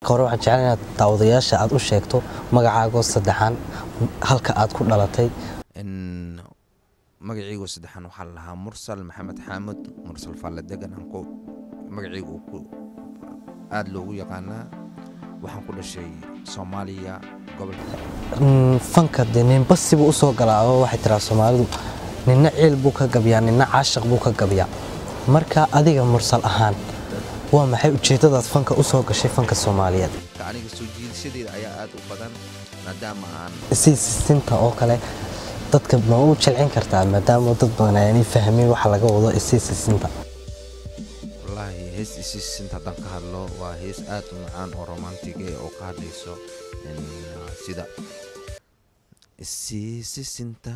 marka hore waxaan jeclaan inaad daawadayaasha aad u sheegto magacaagoo saddexaan halka aad ku dhalatay magacaygu saddexaan waxaa la lahaa mursal maxamed xaamud mursal falle degan aan ku magacaygu ku aada loogu yaqaanaa waxaan ku dhashay soomaaliya gobolka fanka dee ninba sibuu usoo galaa oo waxay tiraa soomaalidu ninna ciil buu ka gabyaa ninna caashaq buu ka gabyaa marka adiga mursal ahaan waa maxay ujeeddadaad fanka usoo gashay fanka soomaaliyeed aniga soo jiidashadeeda ayaa aada u badan maadaama aan sii sisinta oo kale dadka ma u jilcin kartaa maadaama dad badan ayaanay fahmin waxa laga wado isii sisinta wallaahi hees isiisinta haddaan ka hadlo waa hees aad u macaan oo romantig eh oo ka hadlayso sida isii sisinta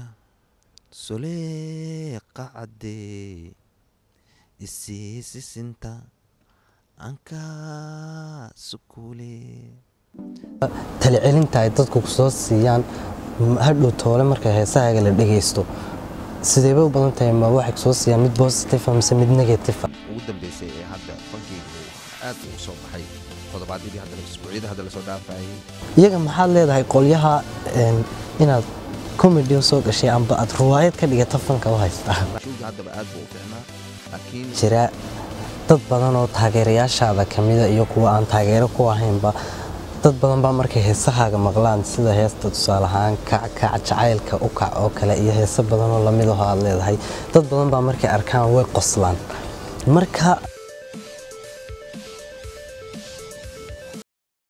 soleeqa caddee isii sisinta anka sukuule talicelinta ay dadku kusoo siiyaan hadhow toole marka heesahaaga la dhegaysto sideebay u badan tahay ma waxay kusoo siiyaan mid positive mise mid negative ugu dambeysay ee hadda fankeygu aad ugu soo baxay toddobaadyadii hadda isbuucyada hadda lasoo dhaafayay iyaga maxaad leedahay qolyaha inaad comedy soo gashay amba aad ruwaayad ka dhigata fanka u haystaa showga haddaba aad buu u fiicnaa laakiin jira dad badan oo taageerayaashaada ka mida iyo kuwa aan taageero ku ahaynba dad badan baa markay heesahaaga maqlaan sida heesta tusaale ahaan kackac jacaylka u kac oo kale iyo heeso badan oo lamid aho aad leedahay dad badan baa markay arkaan way qoslaan marka